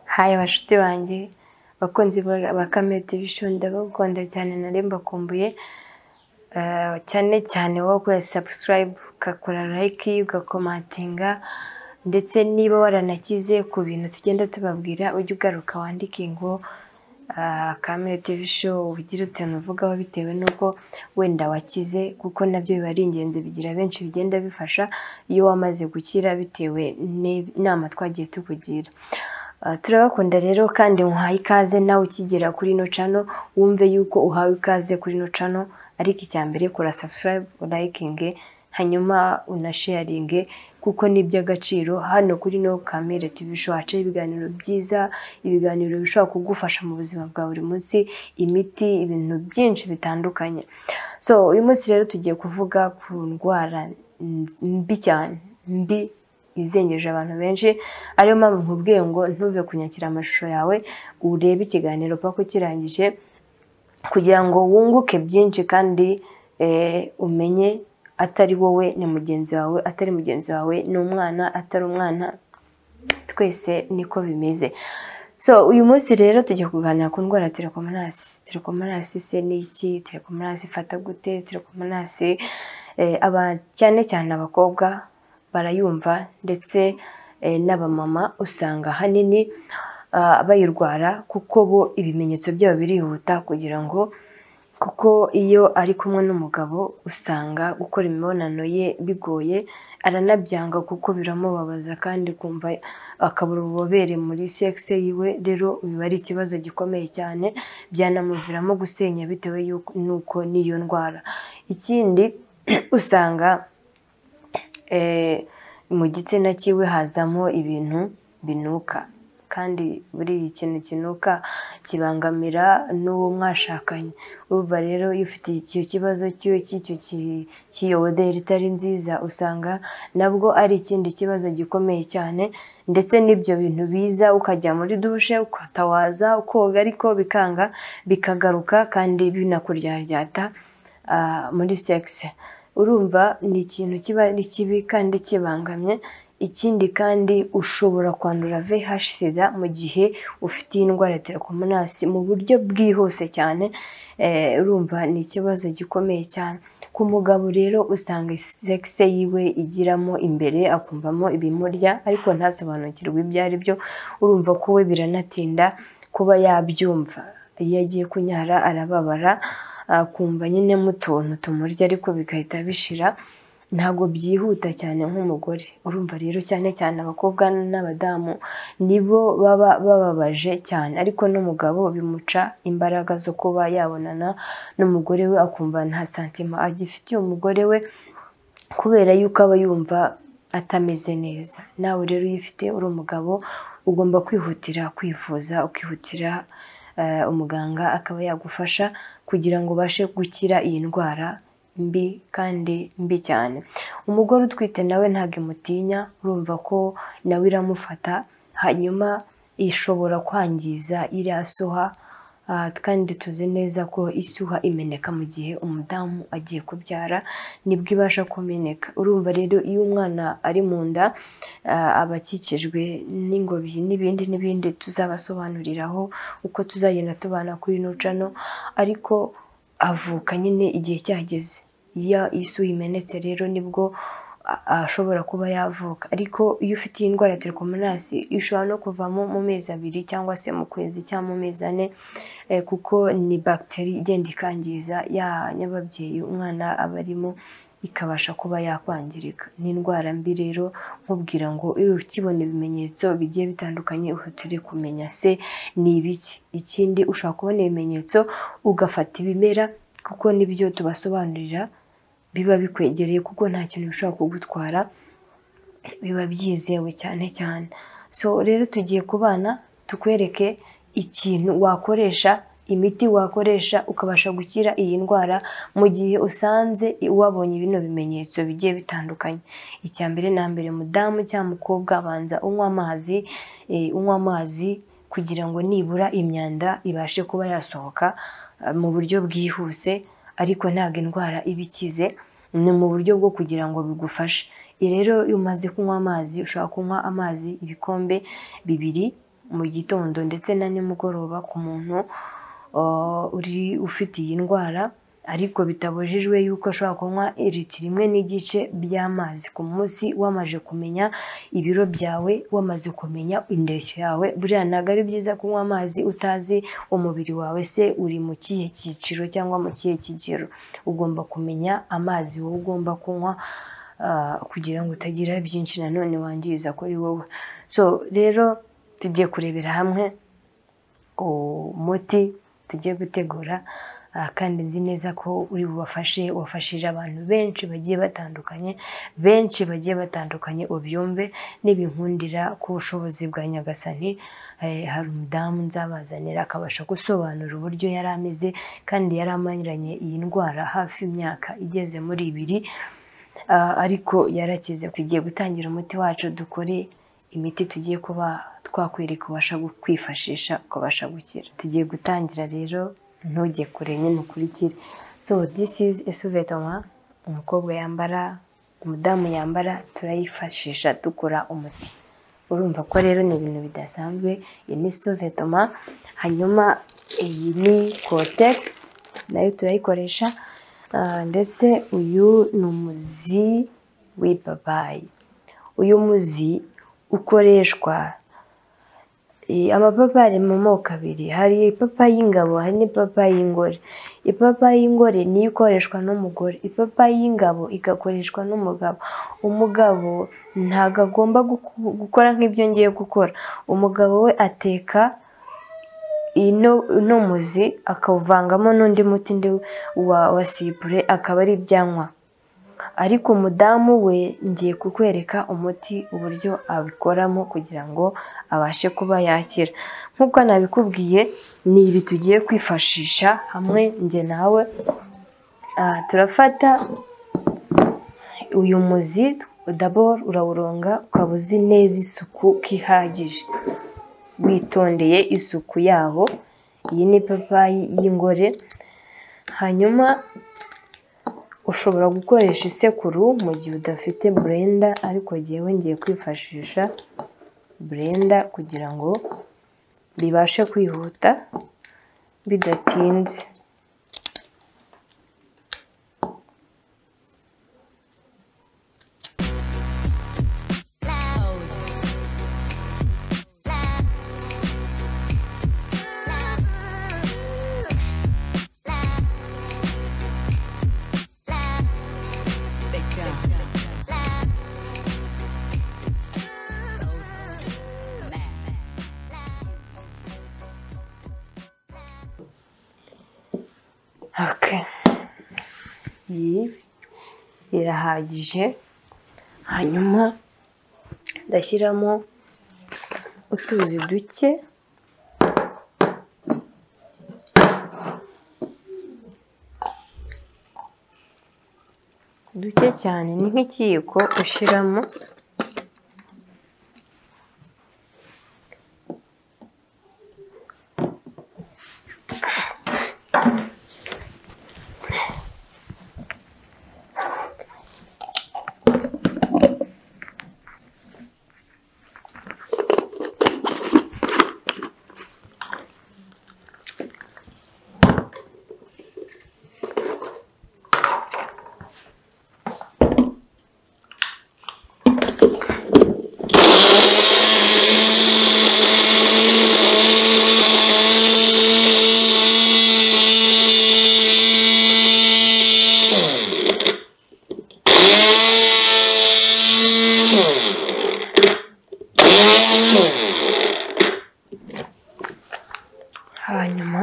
hayi bashuti banjye abakunzi ba kamere division ndabakunda cyane nari mbakumbuye Eh, cyane cyane wowe ukorera subscribe ugakora like ugakomatinga ndetse niba waranakize ku bintu tugenda tubabwira ujye ugaruka wandike ngo ah, kamere tv show ugire utuntu uvugaho bitewe n'uko wenda wakize kuko nabyo biba ari ingenzi bigira benshi bigenda bifasha iyo wamaze gukira bitewe n'inama twagiye tukugira Ah, turabakunda rero kandi muhaye ikaze nawe ukigera kuri ino cano wumve yuko uhawe ikaze kuri ino cano ariko icya mbere kora subscribe urayikinge hanyuma unasharinge kuko ni iby'agaciro hano kuri no kamere tv show hacaho ibiganiro byiza ibiganiro bishobora kugufasha mu buzima bwa buri munsi imiti ibintu byinshi bitandukanye so uyu munsi rero tugiye kuvuga ku ndwara mbi cyane mbi izengereje abantu benshi ariyo mpamvu nkubwiye ngo ntuve kunyakira amashusho yawe urebe ikiganiro paka kirangije kugira ngo wunguke byinshi kandi eh, umenye atari wowe ni mugenzi wawe atari mugenzi wawe ni umwana atari umwana twese niko bimeze so uyu munsi rero tugiye kuganira ku ndwara ya telekomanasi telekomanasi se ni iki telekomanasi ifata gute telekomanasi eh, aba cyane cyane abakobwa barayumva ndetse eh, n'abamama usanga ahanini ah, bayirwara kuko bo ibimenyetso byabo birihuta kugira ngo kuko iyo ari kumwe n'umugabo usanga gukora imibonano ye bigoye aranabyanga kuko biramubabaza kandi kumva akabura ububobere muri sexe yiwe rero biba ari ikibazo gikomeye cyane byanamuviramo gusenya bitewe yuko- n'uko n'iyo ndwara ikindi usanga eh, mu gitsina cyiwe hazamo ibintu binuka kandi buriya ikintu kinuka kibangamira n'uwo mwashakanye urumva rero iyo ufite icyo kibazo cy'iyo cy'icyo ki- cy'iyoboderi itari nziza usanga nabwo ari ikindi kibazo gikomeye cyane ndetse n'ibyo bintu biza ukajya muri dushe ukatawaza ukoga ariko bikanga bikagaruka kandi binakuryaryata ah, muri sexe urumva ni ikintu kiba ari kibi kandi kibangamye ikindi kandi ushobora kwandura VIH sida mu gihe ufite iyi ndwara ya telekomanasi mu buryo bwihuse cyane Eh, urumva ni ikibazo gikomeye cyane ku mugabo rero usanga sexe yiwe igiramo imbere akumvamo ibimurya ariko ntasobanukirwe ibyo ari byo urumva ko we biranatinda kuba yabyumva iyo agiye kunyara arababara akumva nyine mu tuntu tumurya ariko bigahita bishira ntabwo byihuta cyane nk'umugore urumva rero cyane cyane abakobwa n'abadamu nibo baba bababaje cyane ariko n'umugabo bimuca imbaraga zo kuba yabonana n'umugore we akumva nta santima agifitiye umugore we kubera yuko aba yumva atameze neza nawe rero iyo ufite uri umugabo ugomba kwihutira kwivuza ukihutira eh, umuganga akaba yagufasha kugira ngo ubashe gukira iyi ndwara mbi kandi mbi cyane umugore utwite nawe ntabwo imutinya urumva ko nawe iramufata hanyuma ishobora kwangiza iriya soha Ah, kandi tuzi neza ko isuha imeneka mu gihe umudamu agiye kubyara nibwo ibasha kumeneka urumva rero iyo umwana ari mu nda ah, aba akikijwe n'ingobyi n'ibindi n'ibindi tuzabasobanuriraho uko tuzagenda tubana kuri ino cano ariko avuka nyine igihe cyageze iyo isu imenetse rero nibwo a- ashobora kuba yavuka ariko iyo ufite iyi ndwara ya telekomanasi ishobora no kuvamo mu mezi abiri cyangwa se mu kwezi cyangwa mu mezi ane eh, kuko ni bagiteri igenda ikangiza ya nyababyeyi umwana aba arimo ikabasha kuba yakwangirika ni indwara mbi rero nkubwira ngo iyo ukibona ibimenyetso bigiye bitandukanye uhutire kumenya se ni ibiki ikindi ushobora kubona ibimenyetso ugafata ibimera kuko nibyo tubasobanurira biba bikwegereye kuko nta kintu bishobora kugutwara biba byizewe cyane cyane so rero tugiye ku bana tukwereke ikintu wakoresha imiti wakoresha ukabasha gukira iyi ndwara mu gihe usanze wabonye bino bimenyetso bigiye bitandukanye icya mbere na mbere mudamu cyangwa mukobwa abanza unywa amazi eh, unywa amazi kugira ngo nibura imyanda ibashe kuba yasohoka eh, mu buryo bwihuse ariko ntabwo indwara iba ikize ni mu buryo bwo kugira ngo bigufashe Iyo rero iyo umaze kunywa amazi ushobora kunywa amazi ibikombe bibiri mu gitondo ndetse na nimugoroba ku muntu uh, uri ufite iyi ndwara ariko bitabujijwe yuko ashobora kunywa iriti rimwe n'igice by'amazi ku munsi wamaze kumenya ibiro byawe wamaze kumenya indeshyo yawe buriya ntabwo ari byiza kunywa amazi utazi umubiri wawe se uri mu kihe cyiciro cyangwa mu kihe kigero ugomba kumenya amazi wowe ugomba kunywa ah, kugira ngo utagira byinshi nanone wangiza kuri wowe so rero tugiye kurebera hamwe umuti tugiye gutegura Ah, kandi nzi neza ko uri bubafashe wafashije abantu benshi bagiye batandukanye benshi bagiye batandukanye ubyumve n'ibinkundira ku bushobozi bwa nyagasani Eh, hari umudamu nzabazanira akabasha gusobanura uburyo yari ameze kandi yari amaranye iyi ndwara hafi imyaka igeze muri ibiri Ah, ariko yarakize tugiye gutangira umuti wacu dukore imiti tugiye kuba twakwereka ubasha gu- kwifashisha ukabasha gukira tugiye gutangira rero ntujye kure nyine ukurikire so this is a souvetement umukobwa yambara umudamu yambara turayifashisha dukora umuti urumva ko rero ni ibintu bidasanzwe iyi ni souvetement hanyuma iyi ni cortex nayo turayikoresha Ah, ndetse uyu ni umuzi w'ipapayi uyu muzi ukoreshwa Eh, amapapayi ari mu moko abiri hari ipapayi y'ingabo hari n'ipapayi y'ingore ipapayi y'ingore niyo ikoreshwa n'umugore ipapayi y'ingabo igakoreshwa n'umugabo umugabo ntabwo agomba guku- gukora nk'ibyo ngiye gukora umugabo we ateka ino uno muzi akawuvangamo n'undi muti ndi wa wa sipure akaba ari ibyanywa ariko umudamu we ngiye kukwereka umuti uburyo abikoramo kugira ngo abashe kuba yakira nk'uko nabikubwiye ni ibi tugiye kwifashisha hamwe njye nawe Ah, turafata uyu muzi daboro urawuronga ukaba uzi neza isuku ko ihagije witondeye isuku yaho iyi ni ipapayi y'ingore hanyuma ushobora gukoresha isekuru mu gihe udafite burenda ariko jyewe ngiye kwifashisha burenda kugira ngo bibashe kwihuta bidatinze Okay. iyi irahagije hanyuma ndashyiramo utuzi duke duke cyane ni nk'ikiyiko ushyiramo hanyuma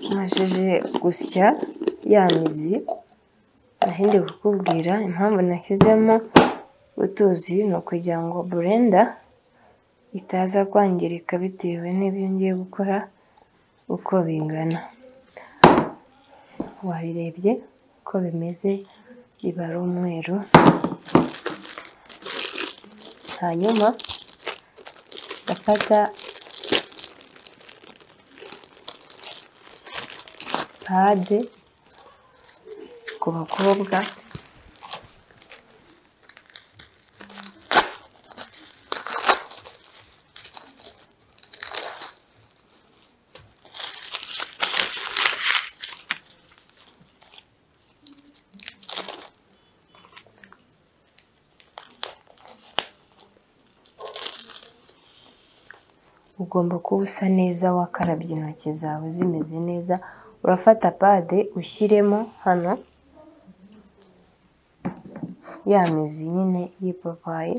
umajije gusya ya mizi nahindi kukubwira impamvu nashyizemo utuzi ni ukugira ngo burenda itaza kwangirika bitewe n'ibyo ngiye gukora uko bingana wabirebye uko bimeze biba ari umweru hanyuma gafata pade ku bakobwa ugomba kuba usa neza wakarabye intoki zawe zimeze neza urafata pade ushyiremo hano ya mizi nyine y'ipapayi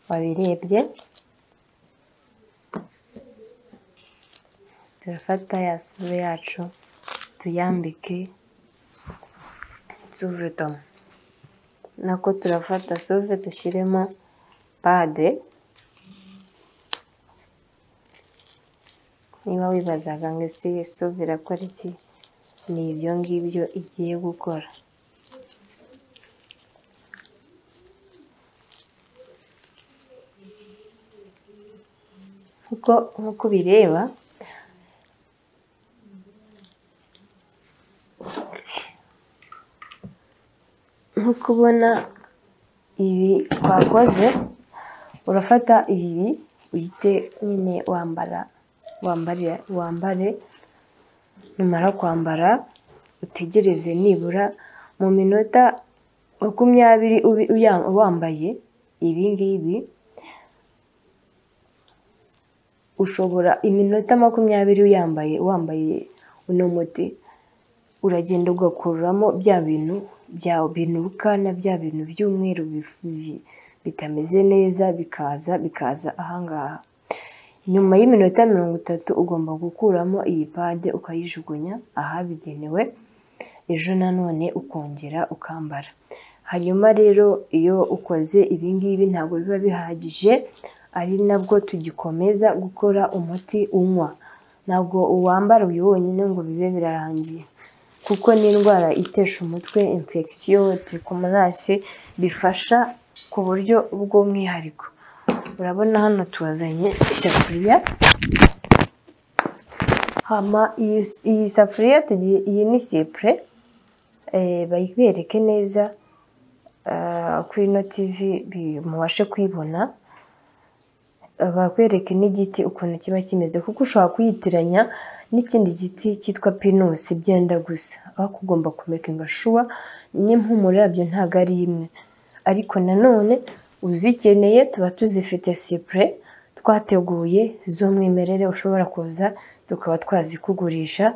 wabirebye turafata ya sura yacu tuyambike suvedo nako turafata suve dushyiremo pade niba wibazaga ngo ese suve irakora iki ni ibyo ngibyo igiye gukora kuko nk'uko ubireba nk'uko ubona ibi twakoze urafata ibi uhite nyine wambara wambare wambare numara kwambara utegereze nibura mu minota makumyabiri ubi- uya- wambaye ibi ngibi ushobora iminota makumyabiri uyambaye wambaye uno muti uragenda ugakuramo bya bintu bya binuka na bya bintu by'umweru bif- bi- bitameze neza bikaza bikaza ahangaha nyuma y'iminota mirongo itatu ugomba gukuramo iyi pade ukayijugunya ahabigenewe ejo nanone ukongera ukambara hanyuma rero iyo ukoze ibingibi ntabwo biba bihagije ari nabwo tugikomeza gukora umuti unywa ntabwo uwambara uyu wonyine ngo bibe birarangiye kuko ni indwara itesha umutwe infection trichomonasi bifasha ku buryo bw'umwihariko urabona hano tubazanye isafuriya hama iyi, iyi safuriya tugiye iyi ni sipure bayibereke neza eh, kuri ino tivi bi- mubashe kuyibona bakwereke n'igiti ukuntu kiba kimeze kuko ushobora kuyitiranya n'ikindi giti cyitwa pinusi byenda gusa ariko ugomba kumekinga shuwa n'impumuro yabyo ntabwo ari imwe ariko nanone uzikeneye tuba tuzifite sipure twateguye z'umwimerere ushobora kuza tukaba twazikugurisha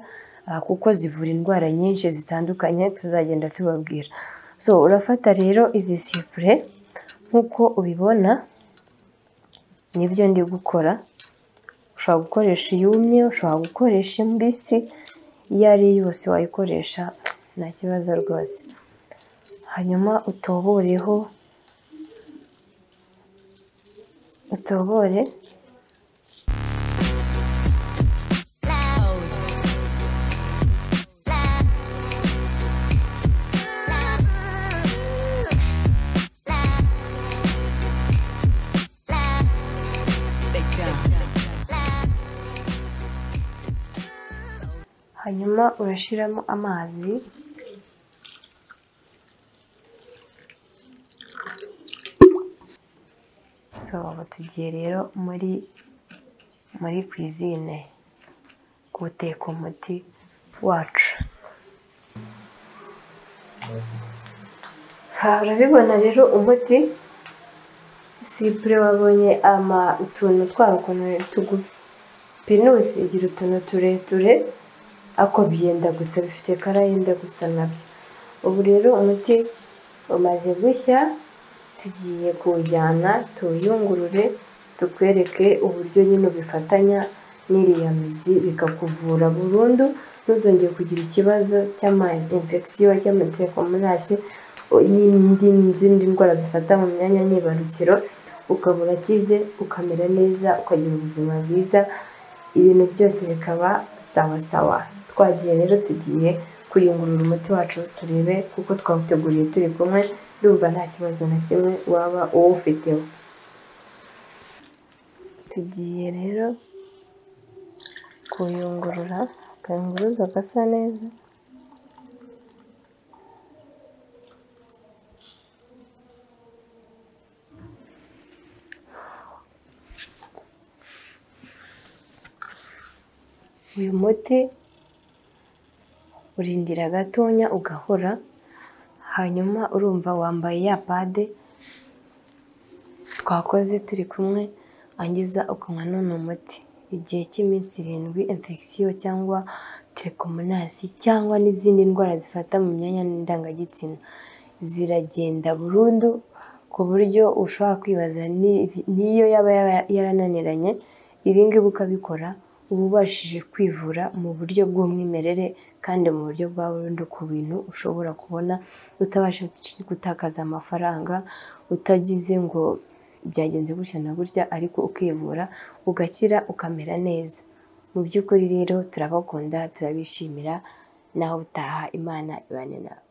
ah, kuko zivura indwara nyinshi zitandukanye tuzagenda tubabwira so urafata rero izi sipure nk'uko ubibona nibyo ndi gukora ushobora gukoresha iyumye ushobora gukoresha imbisi iyo ari yo yose wayikoresha nta kibazo rwose hanyuma utoboreho utobore hanyuma urashyiramo amazi so ubu tugiye rero muri muri kwizine guteka umuti wacu Ha, urabibona rero umuti sipure wabonye ama utuntu twawo ukuntu tugufi pinusi igira utuntu tureture ariko byenda gusa bifite kara yenda gusa nabyo ubu rero umuti umaze gushya tugiye kuwujyana tuwuyungurure tukwereke uburyo nyine ubifatanya n'iriya mizi bikakuvura burundu ntuzongere kugira ikibazo cy'ama infection cy'amatekomonasi n'indi n'izindi ndwara zifata mu myanya myibarukiro ukaba urakize ukamera neza ukagira ubuzima bwiza ibintu byose bikaba sawa sawa twagiye rero tugiye kuyungurura umuti wacu turebe kuko twawuteguriye turi kumwe ndumva nta kibazo na kimwe waba uwufiteho tugiye rero kuyungurura akayunguruzo gasa neza uyu muti urindira gatonya ugahora hanyuma urumva wambaye ya pade twakoze turi kumwe angiza ukanywa n'uno muti igihe cy'iminsi irindwi infection cyangwa telekomunasi cyangwa n'izindi ndwara zifata mu myanya ndangagitsina ziragenda burundu ku buryo ushobora kwibaza ni- n'iyo yaba yara- yarananiranye ibi ngibi ukabikora uba ubashije kwivura mu buryo bw'umwimerere kandi mu buryo bwa burundu ku bintu ushobora kubona utabasha gutakaza amafaranga utagize ngo byagenze gutya na gutya ariko ukivura ugakira ukamera neza mu by'ukuri rero turabakunda turabishimira naho utaha imana ibane nawe